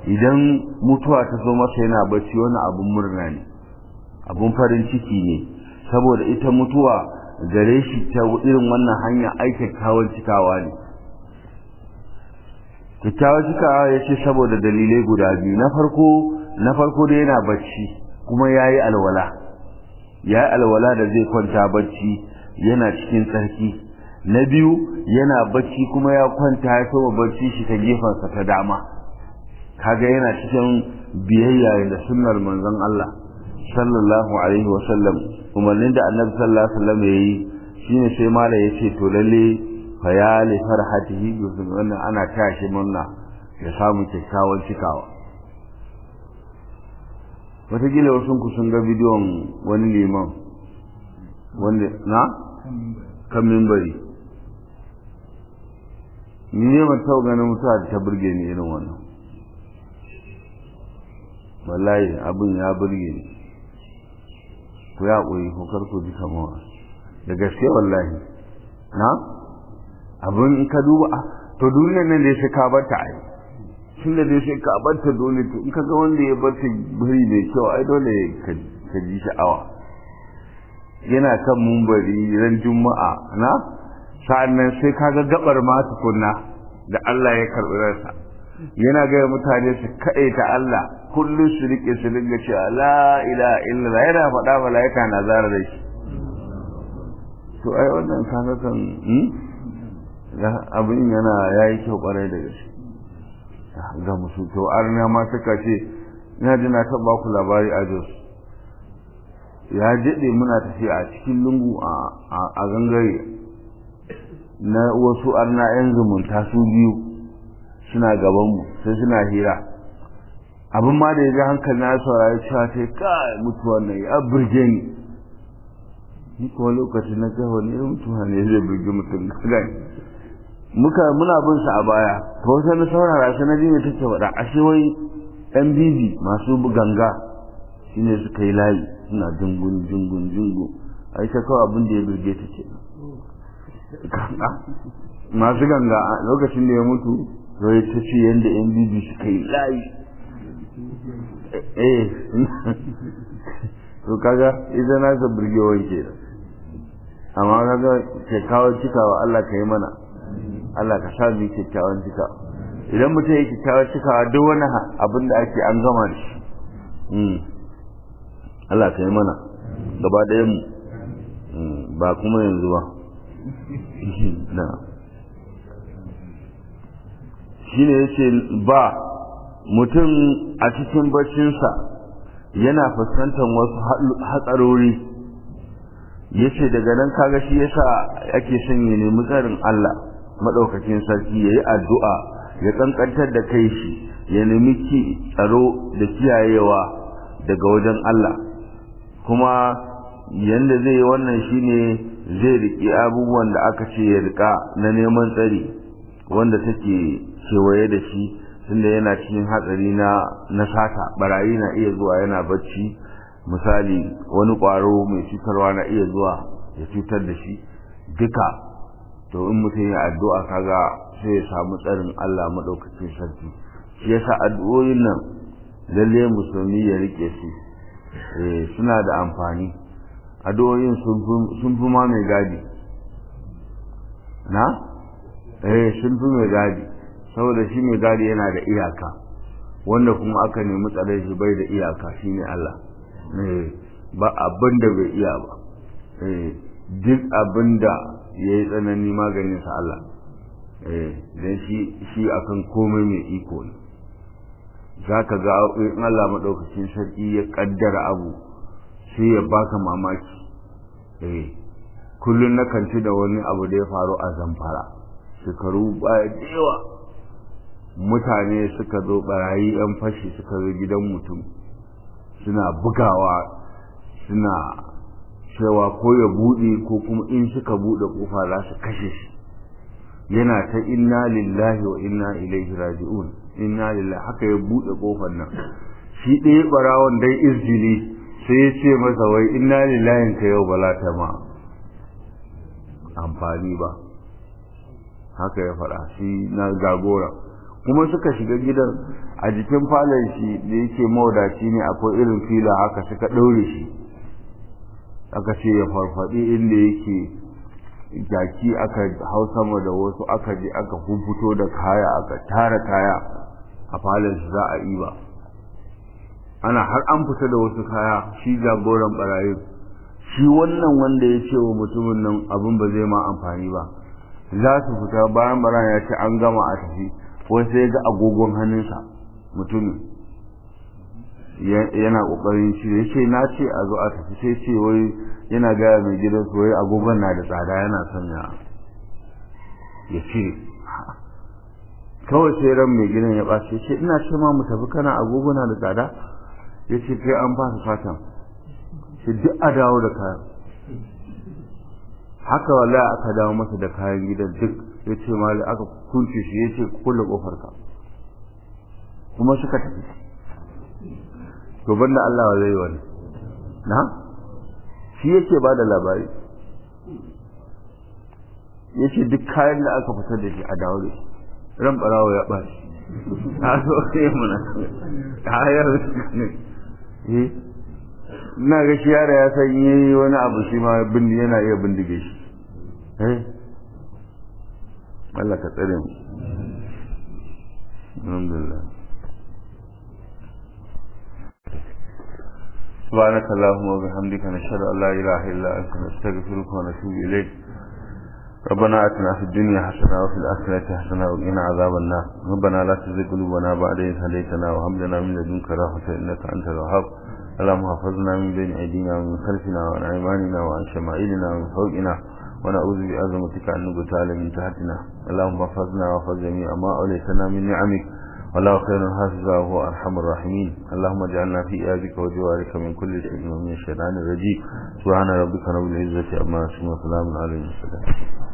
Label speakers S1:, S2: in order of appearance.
S1: idan mutuwa ta zo masa yana bacci wani abun murna ne abun farin ciki ne saboda ita mutuwa gare shi ta irin wannan hanya ai kyakkyawan cikawa ne kyakkyawan cikawa ya ce saboda dalilai guda biyu na farko na farko da yana bacci kuma ya yi alwala ya yi alwala da zai kwanta bacci yana cikin tsarki na biyu yana bacci kuma ya kwanta ya soma bacci shi ta gefensa ta dama kaga yana cikin biyayya da sunnar manzon Allah sallallahu alaihi wasallam umarnin da annabi sallallahu alaihi wasallam yayi shine sai mala yace to lalle fa ya li farhatihi bi wannan ana tashi murna ya samu kyakkyawan cikawa wataƙila wasu ku sun ga bidiyon wani liman wanda na kan mimbari ni ne ban taɓa ganin mutuwa da ta burge ni irin wannan wallahi abin ya burge ni ku ya ƙuri ko kar ku ji kamawa da gaske wallahi na abin in ka duba to duniyar nan da sai ka bar ta ai tun da dai sai ka bar ta dole to in ka ga wanda ya bar ta buri mai kyau ai dole ka ji sha'awa yana kan mumbari ran juma'a na sa'annan sai ka ga gabar ma tukunna da Allah ya karɓi ransa yana gaya mutane su kaɗe ta Allah kullum su rike su dinga cewa la ilaha illallah yana faɗa malaika na zara da shi to ai wannan kaga kan abin yana yayi kyau kwarai da gaske ga musu to arna ma suka ce ina ji na taɓa ku labari a Jos ya daɗe muna tafiya a cikin lungu a gangare na wasu arna 'yan zumunta su biyu suna gabanmu sai suna hira abin ma da ya ji hankali na saurari cewa ta kai mutuwa na ya burge ni ni kuma lokacin na kai wani irin mutuwa ne zai burge mutum gani muka muna bin sa a baya to sai na saurara sai na ji me take faɗa ashe wai yan bibi masu ganga shine suka yi layi suna jungun jungun jungun ai ta kawai abin da ya burge ta ce masu ganga lokacin da ya mutu zai ta ce yadda yan bibi suka yi layi eh to kaga ita na sa burgewar ke amma kaga kyakkyawar cikawa Allah ka yi mana Allah ka sa mu kyakkyawan cikawa idan mutum ya kyakkyawar cikawa duk wani abin da ake an gama da shi Allah ka yi mana gaba ɗayan mu ba kuma yanzu ba na shine yace ba mutum a cikin baccinsa yana fuskantar wasu hatsarori yace daga nan kaga shi yasa ake son ya nemi tsarin Allah madaukakin sarki yayi addu'a ya kankantar da kai shi ya nemi ki tsaro da kiyayewa daga wajen Allah kuma yanda zai yi wannan shine zai riƙi abubuwan da aka ce ya riƙa na neman tsari wanda take kewaye da shi tunda yana cikin hatsari na na sata barayi na iya zuwa yana bacci misali wani ƙwaro mai cutarwa na iya zuwa ya cutar da shi duka to in mutum ya addu'a kaga sai ya samu tsarin Allah madaukakin sarki shi yasa addu'o'in nan lalle musulmi ya rike su eh suna da amfani addu'o'in sun fi ma mai gadi na eh sun fi mai gadi saboda shi mai gadi yana da iyaka wanda kuma aka nemi tsare shi bai da iyaka shine Allah ba abin da bai iya ba duk abin da ya yi tsanani maganin sa Allah don shi shi akan komai mai iko ne za ka ga in Allah maɗaukacin sarki ya ƙaddara abu sai ya baka mamaki kullum na kanci da wani abu da ya faru a zamfara shekaru baya da yawa mutane suka zo barayi yan fashi suka zo gidan mutum suna bugawa suna cewa ko ya buɗe ko kuma in suka buɗe kofa za su kashe shi yana ta inna lillahi wa inna ilaihi raji'un inna lillahi haka ya buɗe kofar nan shi ɗaya barawon dai izini sai ya ce masa wai inna lillahi ka yau bala ta ma amfani ba haka ya faɗa shi na jagora kuma suka shiga gidan a jikin falon shi da yake mawadaci ne akwai irin fila haka suka ɗaure shi aka ce ya farfaɗi inda yake jaki aka hau sama da wasu aka je aka fito da kaya aka tara kaya a falon shi za a yi ba ana har an fita da wasu kaya shi jagoran barayin shi wannan wanda ya ce wa mutumin nan abin ba zai ma amfani ba za su fita bayan barayin ya ce an gama a tafi wai sai ga agogon hannunsa mutumin yana kokarin shi ya ce na ce a zo a tafi sai ce wai yana gaya mai gidan su wai agogon na da tsada yana son ya ya cire kawai sai ran mai gidan ya ɓace ce ina ce ma mu tafi kana agogo na da tsada ya ce kai an ba su fatan shi duk a dawo da kayan haka wallahi aka dawo masa da kayan gidan duk ya ce mali aka kunce shi ya ce kulle kofar ka kuma suka tafi to banda Allah wa zai wani na shi yake ba da labari ya ce duk kayan da aka fitar da shi a dawo da shi ran barawa ya ɓaci a so sai muna hayar ne ina ga shi yara ya san yi wani abu shi ma bindi yana iya bindige shi eh Allah ka tsare mu alhamdulillah سبحانك اللهم وبحمدك نشهد ان لا اله الا انت نستغفرك ونتوب اليك ربنا اتنا في الدنيا حسنه وفي الاخره حسنه وقنا عذاب النار ربنا لا تزغ قلوبنا بعد إذ هديتنا وهب لنا من لدنك رحمه انك انت الوهاب اللهم احفظنا من بين ايدينا ومن خلفنا وعن ايماننا وعن شمائلنا ومن فوقنا ونعوذ بعظمتك ان نغتال من تحتنا اللهم احفظنا واحفظ جميع ما اوليتنا من نعمك والله خير حافظا وهو ارحم الراحمين اللهم اجعلنا في ايادك وجوارك من كل شيء ومن الشيطان الرجيم سبحان ربك رب العزه عما يصفون وسلام على المرسلين